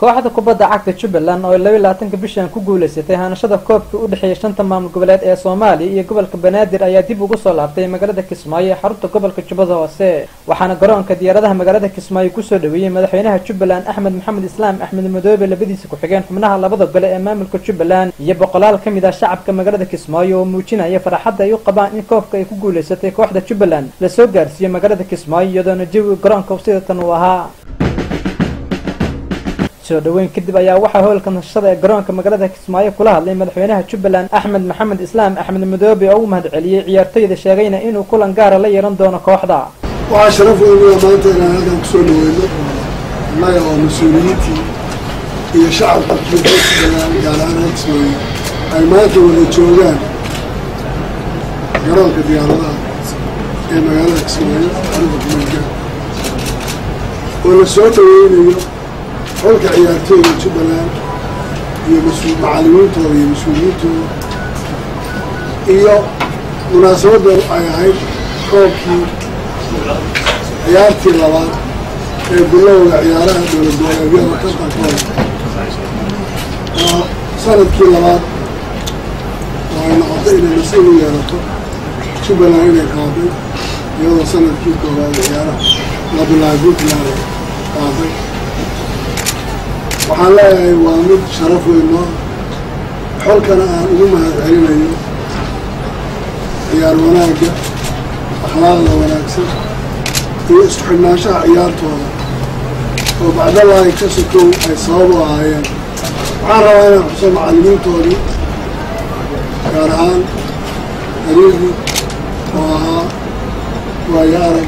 kooxda kubadda cagta jubbaland oo laba labaatanka bishan ku guuleysatay hanashada koobkii u dhexeeyay shanta maamul goboleed ee soomaaliya iyo gobolka banaadir ayaa dib ugu soo laabtay magaalada kismaayo ee xarunta gobolka jubbada hoose waxaana garoonka diyaaradaha magaalada kismaayo kusoo dhaweeyey madaxweynaha jubbaland axmed maxamed islaam axmed madoobe labadiisa ku-xigeen xubnaha labada gole ee maamulka jubbaland iyo boqolaal ka mid ah shacabka magaalada kismaayo oo muujinaya farxadda ay u qabaan in koobka ay ku guuleysatay kooxda jubbaland lasoo gaarsiiyo magaalada kismaayo iyadoona jawiga garoonka sidatan uu ahaa soo dhaweyn kadib ayaa waxaa hoolka nasashada ee garoonka magaalada kismaayo kula hadlay madaxweynaha jubbaland axmed maxamed islaam axmed madoobe oo u mahad celiyey ciyaartoyda sheegayna inuu kulan gaara la yeelan doono kooxda waxaa sharaf weyn maanta inaan halkan kusoo dhaweyno annaga oo mas-uuliyiintii iyo shacabka jubbaland gaar ahaan reer kismaayo ay maanta wada joogaan garoonka diyaaradaha ee magaalada kismaayo xarufa kumeelka oo la soo dhaweynayo xolka ciyaartooyda jubbaland iyo mas-uul macallimiintooda iyo mas-uuliyiintooda iyo munaasabadda ay ahayd koobkii ciyaartii labaad ee bilowda ciyaaraha dowlad goboleedyada tartankooda oo sanadkii labaad oo ay noqotay inay nasiib u yeelato jubbaland inay qaaday iyadoo sanadkii koowaad ciyaaraha la bilaabay puntland qaaday waxaan leeyahay waa mid sharaf weyn noo xolkana aan ugu mahad celinayo ciyaar wanaagga akhlaaqda wanaagsan iyo isku xidhnaanshaha ciyaartooda oo bacdalaahi ka sokow ay sabab u ahaayeen waxaan rabaa inaan xuso macallimiintoodii gaar ahaan hariigi oo ahaa waayo arag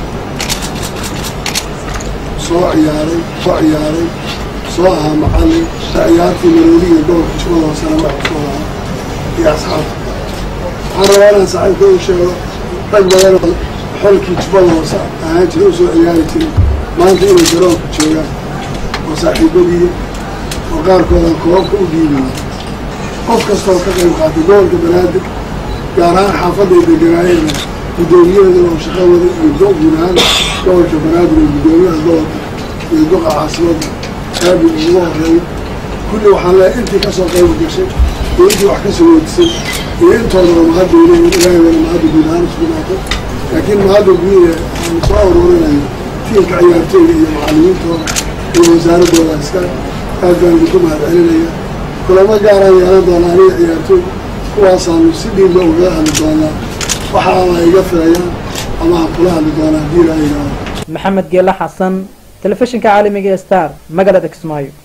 soo ciyaaray soo ciyaaray soo ahaa macallin ciyaartii maroodiga gobolka jubbada hoosena waxu soo ahaa iyo asxaabta waxaan rabaa inaan saaxiibka u sheego rag badan xolkii jubbada hoose ahaan jira u soo ciyaari jiray maanta inay garoonka joogaan oo saaxiibadiiya oo qaarkoodan koobabka u dhiibaya qof kastooo ka qayb qaatay gobolka banaadir gaar ahaan xaafadday deganaayeenna guddoomiyaheeda oo shaqawada iyo guud ahaan gobolka banaadir iyo guddoomiyaha gobolka iyo duqa caasimadda aabi ugu horeeyo kulli waxaan leehay intii kasoo qayb gashay iyo intii wax kasoo weydisay iyo intoodaba mahadda leeyihin ilaahay wala mahadda guud ahaan iskunaatay laakiin mahadda guudahe aan soo aruurinayo tiilka ciyaartooyda iyo macallimiintooda iyo wasaaradooda iska aad baan idinku mahad celinaya kulamo gaaraan yeelan doonaa aniga ciyaartooy kuwaasaanu si dhiinba ugaga hadli doonaa waxa ama iga filayaan ama aan kula hadli doonaa haddii ilaa yidhaahdo maxamed geela xasan telefishinka caalamiga ee star magaalada kismaayo